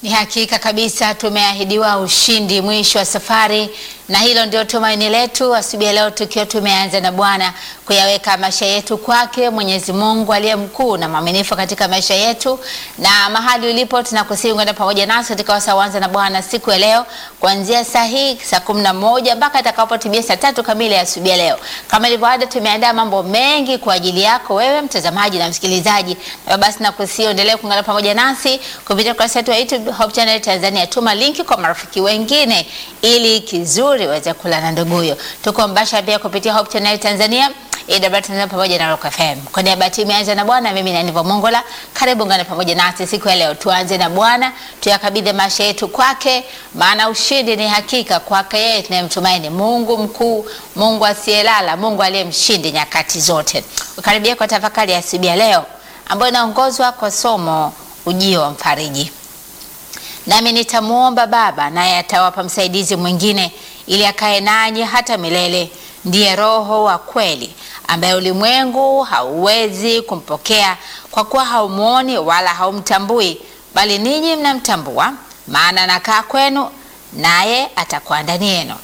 Ni hakika kabisa tumeahidiwa ushindi mwisho wa safari, na hilo ndio tumaini letu asubuhi ya leo, tukiwa tumeanza na Bwana kuyaweka maisha yetu kwake Mwenyezi Mungu aliye mkuu na mwaminifu katika maisha yetu. Na mahali ulipo, tunakusihi kwenda pamoja nasi katika wasaa Anza na Bwana siku ya leo kuanzia saa hii saa kumi na moja mpaka atakapotimia saa tatu kamili ya asubuhi ya leo. Kama ilivyo ada, tumeandaa mambo mengi kwa ajili yako wewe mtazamaji na msikilizaji, na basi nakusihi endelee kuungana pamoja nasi kupitia kurasa yetu ya YouTube Hope Channel Tanzania. Tuma linki kwa marafiki wengine ili kizuri waweze kula na nduguyo. Tuko mbasha pia kupitia Hope Channel Tanzania AWR Tanzania pamoja na Rock FM. Kwa niaba ya timu Anza na Bwana, mimi ni Nivo Mongola. Karibu ngane pamoja nasi siku ya leo. Tuanze na Bwana, tuyakabidhi maisha yetu kwake, maana ushindi ni hakika kwake yeye tunayemtumaini, Mungu mkuu, Mungu asiyelala, Mungu aliye mshindi nyakati zote. Ukaribia kwa tafakari ya asubuhi ya leo ambayo inaongozwa kwa somo ujio wa mfariji. Nami nitamwomba Baba, naye atawapa msaidizi mwingine, ili akae nanyi hata milele, ndiye Roho wa kweli, ambaye ulimwengu hauwezi kumpokea, kwa kuwa haumwoni wala haumtambui, bali ninyi mnamtambua, maana anakaa kwenu, naye atakuwa ndani yenu.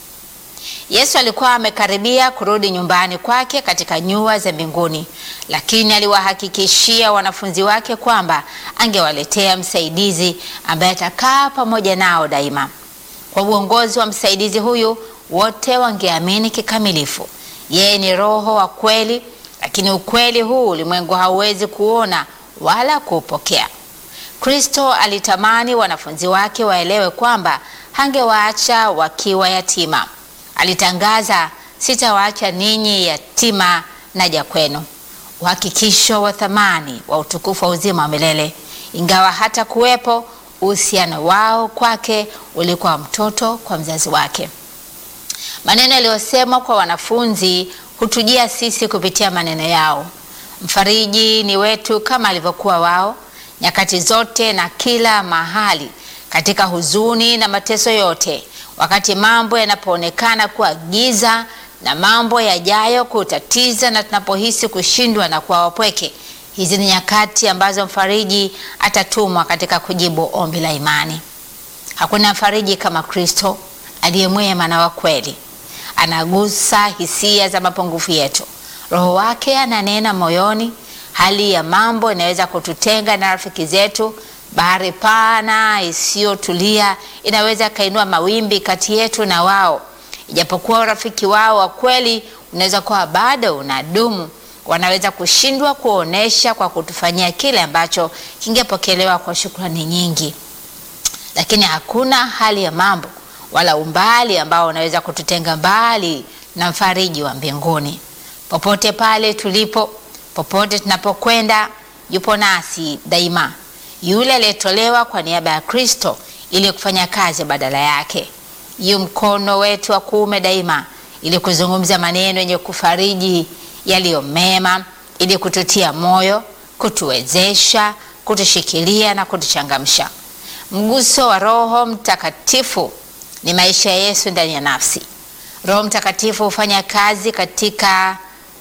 Yesu alikuwa amekaribia kurudi nyumbani kwake katika nyua za mbinguni, lakini aliwahakikishia wanafunzi wake kwamba angewaletea msaidizi ambaye atakaa pamoja nao daima. Kwa uongozi wa msaidizi huyu, wote wangeamini kikamilifu. Yeye ni Roho wa kweli, lakini ukweli huu ulimwengu hauwezi kuona wala kuupokea. Kristo alitamani wanafunzi wake waelewe kwamba hangewaacha wakiwa yatima. Alitangaza, sitawaacha ninyi yatima, naja kwenu. Uhakikisho wa thamani wa utukufu wa uzima wa milele. Ingawa hata kuwepo, uhusiano wao kwake ulikuwa mtoto kwa mzazi wake. Maneno yaliyosemwa kwa wanafunzi hutujia sisi kupitia maneno yao. Mfariji ni wetu kama alivyokuwa wao, nyakati zote na kila mahali, katika huzuni na mateso yote wakati mambo yanapoonekana kuwa giza na mambo yajayo kutatiza na tunapohisi kushindwa na kuwa wapweke, hizi ni nyakati ambazo mfariji atatumwa katika kujibu ombi la imani. Hakuna mfariji kama Kristo aliye mwema na wa kweli. Anagusa hisia za mapungufu yetu, Roho wake ananena moyoni. Hali ya mambo inaweza kututenga na rafiki zetu Bahari pana isiyotulia inaweza kainua mawimbi kati yetu na wao. Ijapokuwa urafiki wao wa kweli unaweza kuwa bado unadumu, wanaweza kushindwa kuonesha kwa kutufanyia kile ambacho kingepokelewa kwa shukrani nyingi. Lakini hakuna hali ya mambo wala umbali ambao unaweza kututenga mbali na mfariji wa mbinguni. Popote pale tulipo, popote tunapokwenda, yupo nasi daima yule aliyetolewa kwa niaba ya Kristo ili kufanya kazi badala yake. Yu mkono wetu wa kuume daima, ili kuzungumza maneno yenye kufariji yaliyo mema, ili kututia moyo, kutuwezesha, kutushikilia na kutuchangamsha. Mguso wa Roho Mtakatifu ni maisha ya Yesu ndani ya nafsi. Roho Mtakatifu hufanya kazi katika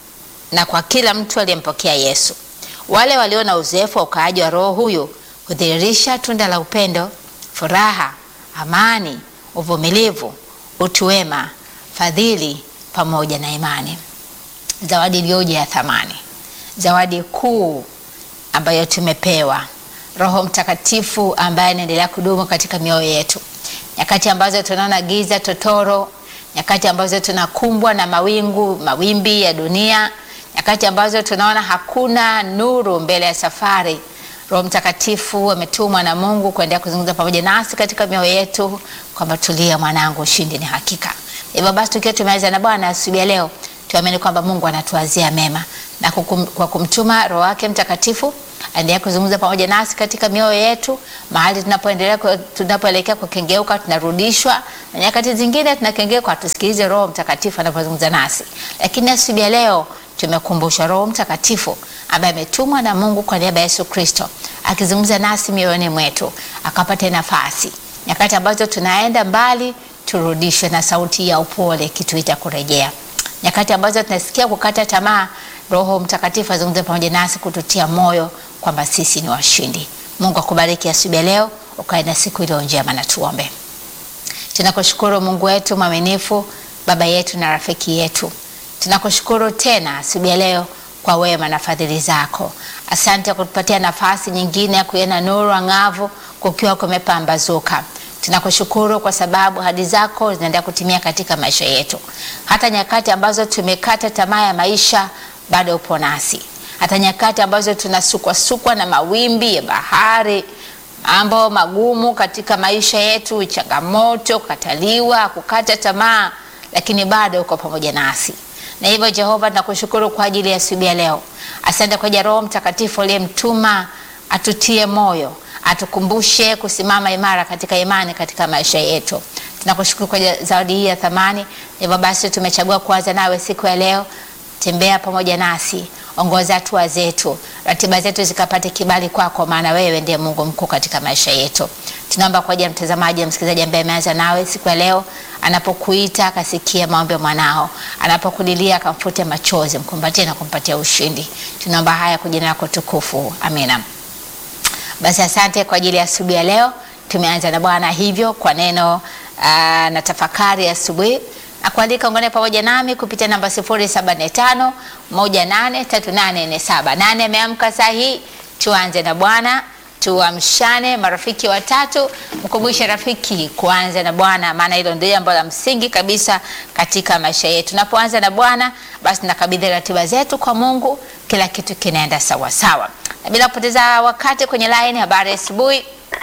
na kwa kila mtu aliyempokea Yesu. Wale walio na uzoefu wa ukaaji wa Roho huyu hudhihirisha tunda la upendo, furaha, amani, uvumilivu, utu wema, fadhili pamoja na imani. Zawadi iliyoje ya thamani, zawadi kuu ambayo tumepewa, Roho Mtakatifu ambaye anaendelea kudumu katika mioyo yetu, nyakati ambazo tunaona giza totoro, nyakati ambazo tunakumbwa na mawingu mawimbi ya dunia, nyakati ambazo tunaona hakuna nuru mbele ya safari Roho Mtakatifu ametumwa na Mungu kuendelea kuzungumza pamoja nasi katika mioyo yetu kwamba tulia, mwanangu, ushindi ni hakika. Hivyo basi, tukiwa tumeanza na Bwana asubuhi ya leo, tuamini kwamba Mungu anatuazia mema na kukum, kwa kumtuma Roho wake Mtakatifu aendelea kuzungumza pamoja nasi katika mioyo yetu, mahali tunapoendelea tunapoelekea kukengeuka, tunarudishwa na nyakati zingine tunakengeuka, tusikilize Roho Mtakatifu anapozungumza nasi. Lakini asubuhi ya leo tumekumbushwa Roho Mtakatifu ambaye ametumwa na Mungu kwa niaba ya Yesu Kristo akizungumza nasi mioyoni mwetu, akapata nafasi nyakati ambazo tunaenda mbali, turudishwe na sauti ya upole kituita kurejea. Nyakati ambazo tunasikia kukata tamaa, Roho Mtakatifu azungumze pamoja nasi kututia moyo kwamba sisi ni washindi. Mungu akubariki asubuhi ya leo, ukae na siku iliyo njema, na tuombe. Tunakushukuru Mungu wetu mwaminifu, baba yetu na rafiki yetu, tunakushukuru tena asubuhi ya leo kwa wema na fadhili zako. Asante kwa kutupatia nafasi nyingine ya kuiona nuru ang'avu kukiwa kumepambazuka. Tunakushukuru kwa sababu ahadi zako zinaendelea kutimia katika maisha yetu, hata nyakati ambazo tumekata tamaa ya maisha, bado upo nasi. Hata nyakati ambazo tunasukwasukwa na mawimbi ya bahari, mambo magumu katika maisha yetu, changamoto, kukataliwa, kukata tamaa, lakini bado uko pamoja nasi na hivyo Jehova, tunakushukuru kwa ajili ya asubuhi ya leo. Asante kwa ajili ya Roho Mtakatifu aliyemtuma atutie moyo, atukumbushe kusimama imara katika imani katika maisha yetu. Tunakushukuru kwa zawadi hii ya thamani. Hivyo basi tumechagua kuanza nawe siku ya leo. Tembea pamoja nasi, ongoza hatua zetu, ratiba zetu zikapate kibali kwako, maana wewe ndiye Mungu mkuu katika maisha yetu. Tunaomba kwa ajili ya mtazamaji na msikilizaji ambaye ameanza nawe siku ya leo, anapokuita akasikia maombi ya mwanao, anapokulilia akamfute machozi, mkumbatie na kumpatia ushindi. Tunaomba haya kwa jina lako tukufu, amina. Basi asante kwa ajili ya asubuhi ya leo. Tumeanza na Bwana hivyo kwa neno aa, na tafakari ya asubuhi na kuandika ungane pamoja nami kupitia namba 0745 183847. Nani ameamka saa hii? Tuanze na Bwana, tuamshane marafiki watatu. Mkumbushe rafiki kuanza na Bwana, maana hilo ndio jambo la msingi kabisa katika maisha yetu. Tunapoanza na Bwana, basi nakabidhi ratiba zetu kwa Mungu, kila kitu kinaenda sawa sawa. Na bila kupoteza wakati kwenye line, habari ya asubuhi.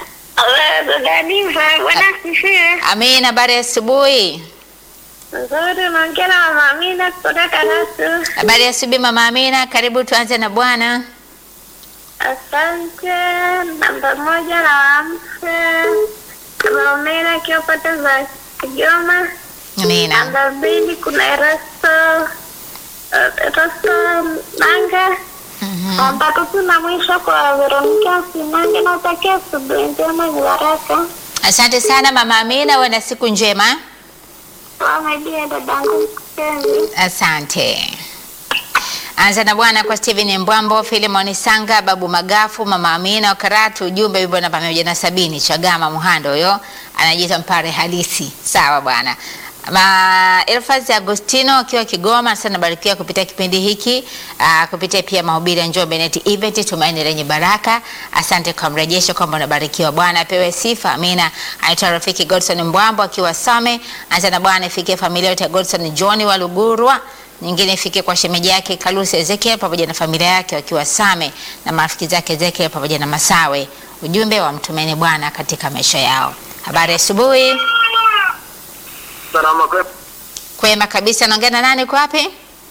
Amina, habari ya asubuhi. Nzuri, naongea na Mama Amina kutoka Karatu. Habari ya asubuhi Mama Amina, karibu tuanze na Bwana. Asante. Namba moja na wamse Mama Amina akiwa pata za Kigoma. Amina. Namba mbili kuna Erasto Erasto Nanga. Mhm. Namba tatu na mwisho kwa Veronica Sinange. Natakia asubuhi njema ni baraka. Asante sana Mama Amina, uwe na siku njema. Wamaidia dadangu mpenzi. Asante. Anza na Bwana kwa Steven Mbwambo, Filimon Sanga, Babu Magafu, Mama Amina wa Karatu. Ujumbe wimbo namba mia moja na sabini Chagama Muhando, huyo anajiita mpare halisi. Sawa bwana. Ma Elfaz Agostino akiwa Kigoma sana barikiwa kupitia kipindi hiki aa, kupitia pia mahubiri ya Njombe Net Event Tumaini lenye Baraka. Asante kwa mrejesho kwamba unabarikiwa. Bwana apewe sifa. Amina. Anaitwa rafiki Godson Mbwambo akiwa Same. Anza na Bwana ifikie familia yote ya Godson John wa Lugurwa nyingine ifike kwa shemeji yake Kalusi Ezekiel pamoja na familia yake wakiwa Same na marafiki zake Ezekiel pamoja na Masawe. Ujumbe wa mtumaini Bwana katika maisha yao. Habari ya asubuhi. Salama kwe. Kwema kabisa. Naongea na nani? Uko wapi?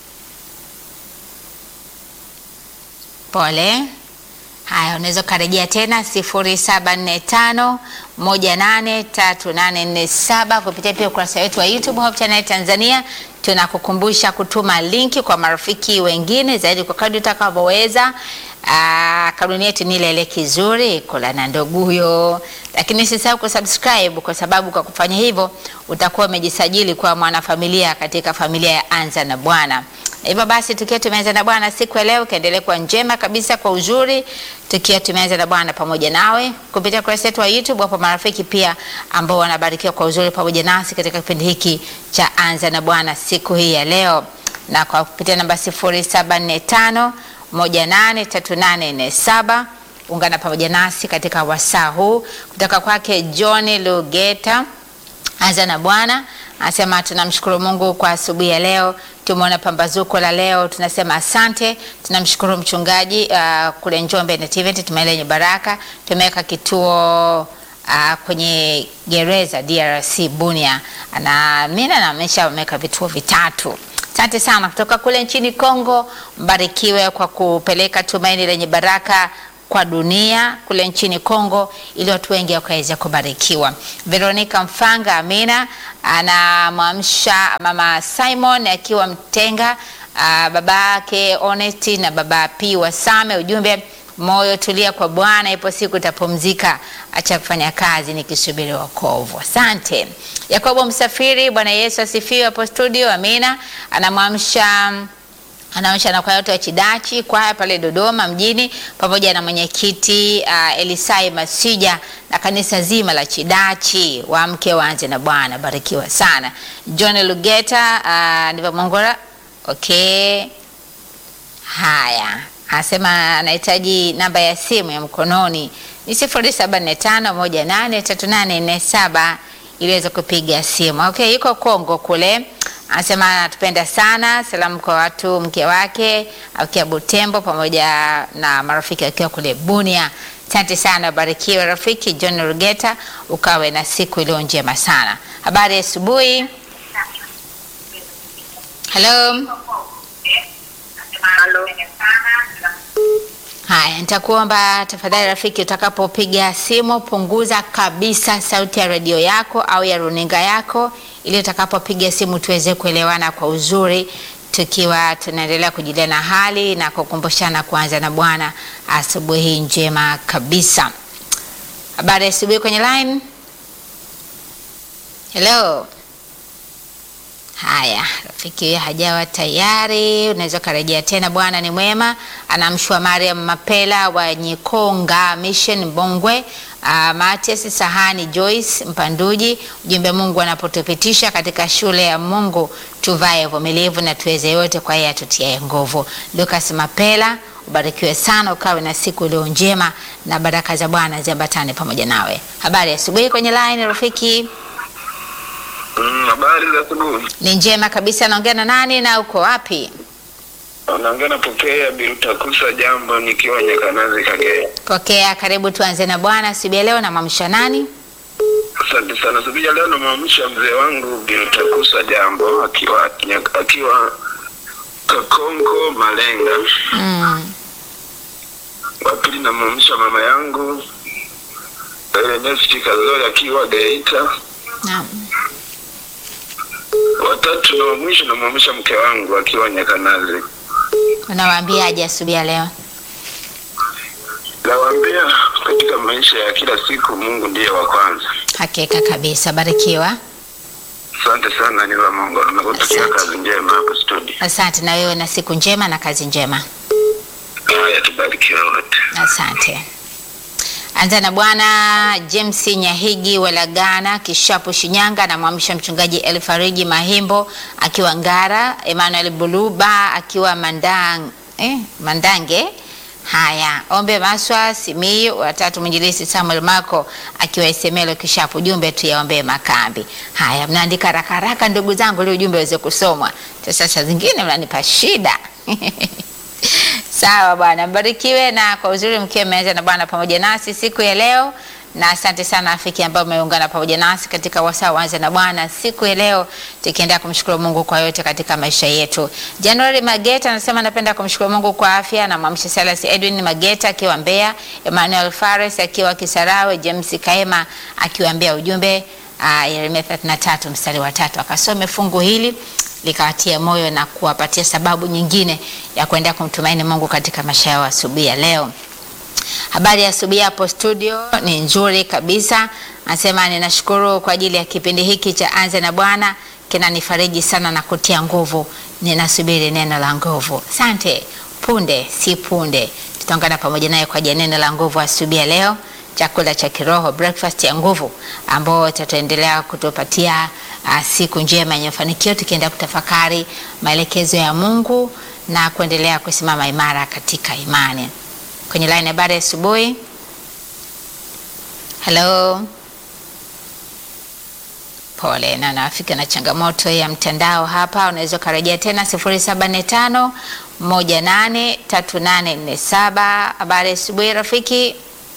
Pole. Haya, unaweza ukarejea tena sifuri saba nne tano moja nane tatu nane nne saba kupitia pia ukurasa wetu wa YouTube Hope Channel Tanzania. Tunakukumbusha kutuma linki kwa marafiki wengine zaidi kwa kadri utakavyoweza. Ah, Kanuni yetu ni ile ile kizuri kula na nduguyo, lakini usisahau kusubscribe kwa sababu kwa kufanya hivyo utakuwa umejisajili kwa mwanafamilia katika familia ya Anza na Bwana. Hivyo basi tukiwa tumeanza na Bwana siku ya leo, kaendelee kuwa njema kabisa kwa uzuri, tukiwa tumeanza na Bwana pamoja nawe kupitia kurasa yetu wa YouTube. Wapo marafiki pia ambao wanabarikiwa kwa uzuri pamoja nasi katika kipindi hiki cha Anza na Bwana siku hii ya leo, na kwa kupitia namba 0745 183847 ungana pamoja nasi katika wasaa huu kutoka kwake John Lugeta. Anza na Bwana anasema tunamshukuru Mungu kwa asubuhi ya leo, tumeona pambazuko la leo, tunasema asante. Tunamshukuru mchungaji uh, kule Njombe Net Event Tumaini lenye Baraka, tumeweka kituo uh, kwenye gereza DRC Bunia, na mimi na amesha wameweka vituo vitatu. Asante sana kutoka kule nchini Kongo, mbarikiwe kwa kupeleka tumaini lenye baraka kwa dunia kule nchini Kongo ili watu wengi wakaweza kubarikiwa. Veronica Mfanga Amina anamwamsha mama Simon akiwa Mtenga, ah, baba yake Honest na baba P Wasame. Ujumbe moyo tulia kwa Bwana, ipo siku utapumzika, acha kufanya kazi nikisubiri wokovu. Asante. Yakobo Msafiri, Bwana Yesu asifiwe hapo studio. Amina. Anamwamsha anaonyesha na kwaya yote wa Chidachi kwaya pale Dodoma mjini pamoja na mwenyekiti uh, Elisai Masija na kanisa zima la Chidachi. Waamke waanze na Bwana, barikiwa sana. John Lugeta uh, ndivyo Mongora. Okay, haya anasema anahitaji namba ya simu ya mkononi ni sifuri saba nne tano moja nane tatu nane nne saba ili aweze kupiga simu. Okay, yuko Kongo kule anasema anatupenda sana. Salamu kwa watu mke wake akiwa Butembo pamoja na marafiki akiwa kule Bunia. Asante sana, barikiwe rafiki John Rugeta, ukawe na siku iliyo njema sana. Habari ya asubuhi. Hello. Halo. Haya, nitakuomba tafadhali rafiki, utakapopiga simu punguza kabisa sauti ya redio yako au ya runinga yako, ili utakapopiga simu tuweze kuelewana kwa uzuri, tukiwa tunaendelea kujulia na hali na kukumbushana kuanza na Bwana asubuhi njema kabisa. Habari ya asubuhi kwenye line. Hello. Haya, rafiki huyo hajawa tayari, unaweza ukarejea tena. Bwana ni mwema. Anamshua Mariam Mapela wa Nyikonga Mission Mbongwe, uh, Matias Sahani Joyce Mpanduji. Ujumbe, Mungu anapotupitisha katika shule ya Mungu tuvae uvumilivu na tuweze yote kwa yeye atutiaye nguvu. Lucas Mapela, ubarikiwe sana, ukawe na siku iliyo njema na baraka za Bwana ziambatane pamoja nawe. Habari ya asubuhi kwenye line rafiki. Mm, habari za asubuhi. Ni njema kabisa. Naongea na nani na uko wapi? Naongea na Pokea Birutakusa, jambo, nikiwa Nyakanazi, Kagera. Pokea, karibu. Tuanze na Bwana asubuhi ya leo. Namwamsha nani? Asante sana. Asubuhi ya leo namwamsha mzee wangu Birutakusa, jambo, akiwa Nyak- akiwa Kakonko Malenga. Mm. Wa pili namwamsha mama yangu Ernest Kazori akiwa Geita. Naam. Watatu na wa mwisho namwamsha mke wangu akiwa Nyakanazi. Unawaambiaje asubuhi ya leo? Nawaambia katika maisha ya kila siku Mungu ndiye wa kwanza. Hakika kabisa, barikiwa. Asante sana ni wa Mungu. Nakutakia Asante. kazi njema hapo studio. Asante na wewe, na siku njema na kazi njema. Haya, tubarikiwe wote. Asante. Anza na Bwana James Nyahigi Walagana Kishapu Shinyanga, namwamsha mchungaji Elfariji Mahimbo akiwa Ngara, Emmanuel Buluba akiwa Mandang, eh, Mandange. Haya, Ombe Maswa Simiyu, watatu mwinjilisi Samuel Mako akiwa Isemelo Kishapu. Ujumbe tu yaombee makambi. Haya, mnaandika haraka haraka ndugu zangu, ili ujumbe uweze kusomwa. Sasa saa zingine mnanipa shida Sawa bwana, mbarikiwe na kwa uzuri mkiwa mmeanza na Bwana pamoja nasi siku ya leo, na asante sana rafiki ambao umeungana pamoja nasi katika wasaa waanze na Bwana siku ya leo, tukiendelea kumshukuru Mungu kwa yote katika maisha yetu. January Mageta anasema napenda kumshukuru Mungu kwa afya, na mwamsha Silas Edwin Mageta akiwa Mbeya, Emmanuel Fares akiwa Kisarawe, James Kaema akiwa Mbeya. Ujumbe uh, Yeremia 33 mstari wa tatu, akasome fungu hili likawatia moyo na kuwapatia sababu nyingine ya kuendelea kumtumaini Mungu katika maisha yao asubuhi ya leo. Habari ya asubuhi hapo studio ni nzuri kabisa. Anasema ninashukuru kwa ajili ya kipindi hiki cha Anza na Bwana, kinanifariji sana na kutia nguvu. Ninasubiri neno la nguvu. Asante. Punde si punde tutaungana pamoja naye kwa ajili ya neno la nguvu asubuhi ya leo, chakula cha kiroho, breakfast ya nguvu, ambao tutaendelea kutupatia uh, siku njema yenye mafanikio, tukienda kutafakari maelekezo ya Mungu na kuendelea kusimama imara katika imani. Kwenye line habari ya asubuhi. Hello. Pole na nafika na changamoto ya mtandao hapa, unaweza ukarejea tena 0745 183847. Habari ya asubuhi rafiki.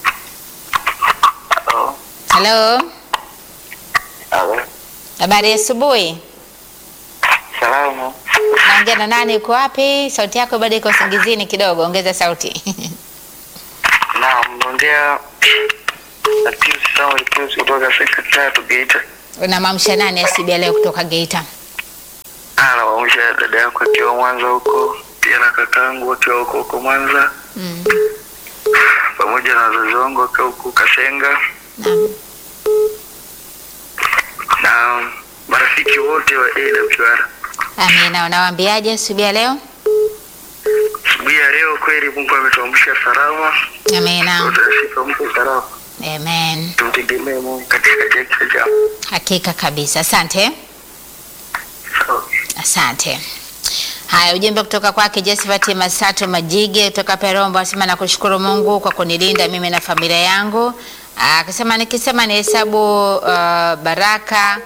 Hello. Habari ya asubuhi. Salamu. Naongea na nani? Uko wapi? Sauti yako bado iko usingizini kidogo, ongeza sauti. Naam, naongea na Pius Samuel Pius kutoka sekta tatu Geita. Unamamsha nani asubuhi ya leo kutoka Geita? Ah, nawaamsha dada yangu akiwa Mwanza huko, pia na kakangu akiwa huko huko Mwanza, Mm. pamoja na wazazi wangu wakiwa huko Kasenga Naam. na marafiki wote wa AWR. Amina. Unawaambiaje asubuhi ya leo? asubuhi ya leo kweli Mungu ametuamsha salama, Amina. tutashika mke salama. Amen. Tumtegemee Mungu katika kila jambo. Hakika kabisa. Asante. Sawa. Asante. Haya, ujumbe kutoka kwake Josephat Masato Majige kutoka Perombo anasema nakushukuru Mungu kwa kunilinda mimi na familia yangu. Ah, Akasema nikisema ni hesabu uh, baraka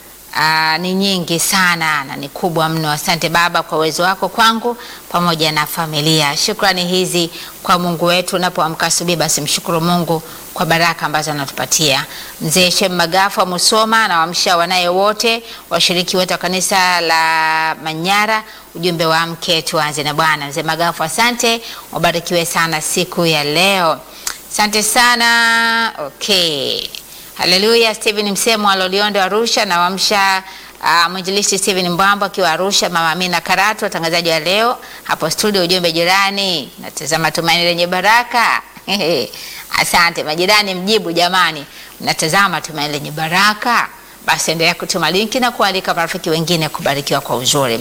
uh, ni nyingi sana na ni kubwa mno. Asante Baba kwa uwezo wako kwangu pamoja na familia. Shukrani hizi kwa Mungu wetu. Unapoamka asubuhi, basi mshukuru Mungu kwa baraka ambazo anatupatia. Mzee Shem Magafu wa Musoma anawaamsha wanaye wote, washiriki wote wa kanisa la Manyara, ujumbe wa mke tuanze na Bwana. Mzee Magafu, asante, wabarikiwe sana siku ya leo. Asante sana. Okay. Haleluya. Steven Msemo wa Loliondo Arusha nawamsha uh, mwinjilisti Steven Mbwambo akiwa Arusha, mama Amina Karatu, watangazaji wa leo hapo studio. Ujumbe jirani, natazama tumaini lenye baraka. Asante majirani, mjibu jamani, mnatazama tumaini lenye baraka. Basi endelea kutuma linki na kualika marafiki wengine kubarikiwa kwa uzuri.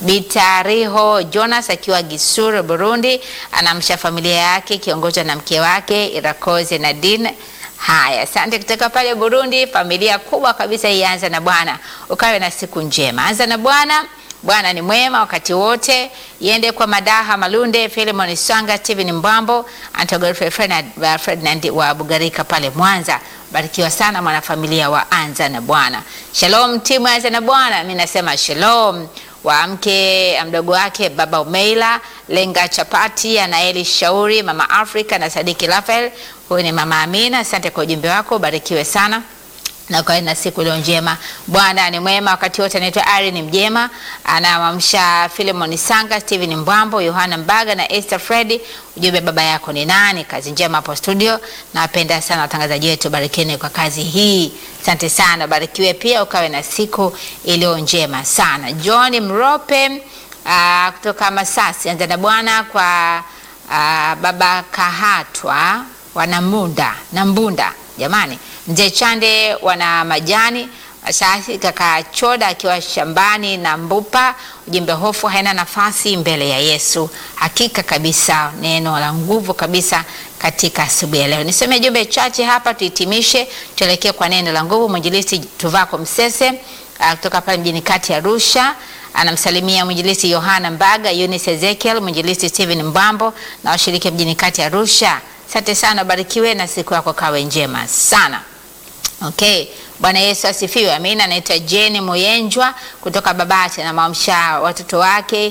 Bitariho Jonas akiwa Gisuru, Burundi, anamsha familia yake kiongozwa na mke wake Irakoze Nadine. Haya, asante kutoka pale Burundi, familia kubwa kabisa hii. Anza na Bwana, ukawe na siku njema. Anza na Bwana. Bwana ni mwema wakati wote. Iende kwa Madaha Malunde, Philemon Swanga, Steven Mbambo, Antogolfe Ferdinand Ferdinand wa Bugarika pale Mwanza. Barikiwa sana mwanafamilia wa Anza na Bwana. Shalom timu ya Anza na Bwana, mimi nasema shalom wa mke mdogo wake baba Umeila Lenga Chapati, Anaeli Shauri, mama Afrika na Sadiki Rafael. Huyu ni mama Amina, asante kwa ujumbe wako, barikiwe sana na ukawe na siku iliyo njema. Bwana ni mwema wakati wote. Anaitwa Irene Mjema, anawamsha Philemon Sanga, Steven Mbwambo, Yohana Mbaga na Esther Fredi. Ujumbe baba yako ni nani? Kazi njema hapo studio. Napenda sana watangazaji wetu, barikeni kwa kazi hii. Asante sana, barikiwe pia, ukawe na siku iliyo njema sana. John Mrope uh, kutoka Masasi, anza na Bwana kwa uh, baba Kahatwa wanamunda na Mbunda jamani Mzee Chande wana majani Asasi kaka Choda akiwa shambani na Mbupa. Ujumbe, hofu haina nafasi mbele ya Yesu. Hakika kabisa, neno la nguvu kabisa katika asubuhi ya leo. Niseme jumbe chache hapa, tuhitimishe, tuelekee kwa neno la nguvu. Mwinjilisti Tuvako Msese uh, kutoka pale mjini kati ya Arusha anamsalimia mwinjilisti Yohana Mbaga, Eunice Ezekiel, mwinjilisti Steven Mbambo na washiriki mjini kati ya Arusha. Asante sana, barikiwe na siku yako kawe njema sana. Okay, Bwana Yesu asifiwe. Amina. Anaitwa Jane Moyenjwa kutoka Babati na maamsha watoto wake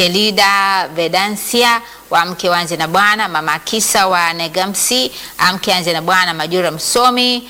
Shelida Vedansia wa mke wanze na Bwana, mama Kisa wa Negamsi amke anze na Bwana, Majura Msomi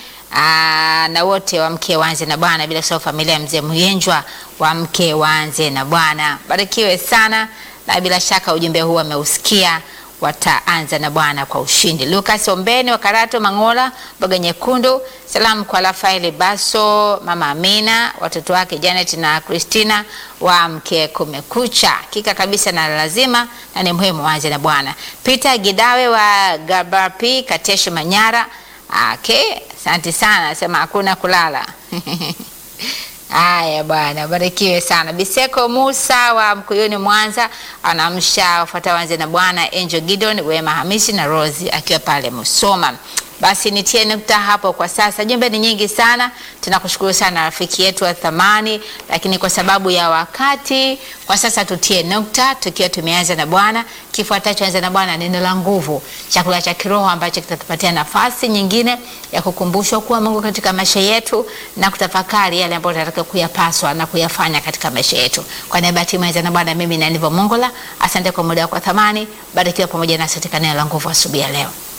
aa, na wote wa mke wanze na Bwana, bila kusahau familia ya mzee Moyenjwa wa mke wanze na Bwana. Barikiwe sana na bila shaka ujumbe huu ameusikia wataanza na Bwana kwa ushindi. Lucas Ombeni wa Karato Mangola, Mboga Nyekundu. Salamu kwa Rafael Baso, mama Amina, watoto wake Janet na Christina wa mke kumekucha. Hakika kabisa na lazima na ni muhimu waanze na Bwana. Peter Gidawe wa Gabarpi, Kateshi Manyara. Okay, asante sana, sema hakuna kulala. Haya bwana, barikiwe sana. Biseko Musa wa Mkuyuni Mwanza anamsha wafuata wanze na Bwana Angel Gideon, Wema Hamisi na Rose akiwa pale Musoma. Basi nitie nukta hapo kwa sasa. Jumbe ni nyingi sana, tunakushukuru sana rafiki yetu wa thamani, lakini kwa sababu ya wakati, kwa sasa tutie nukta tukiwa tumeanza na Bwana. Kifuatacho anza na Bwana, neno la nguvu, chakula cha kiroho ambacho kitatupatia nafasi nyingine ya kukumbushwa kuwa Mungu katika maisha yetu na kutafakari yale ambayo tunataka kuyapaswa na kuyafanya katika maisha yetu. Kwa niaba ya timu ya Anza na Bwana, mimi na Nivo Mongola, asante kwa muda wako wa thamani. Barikiwa pamoja nasi katika neno la nguvu asubuhi ya leo.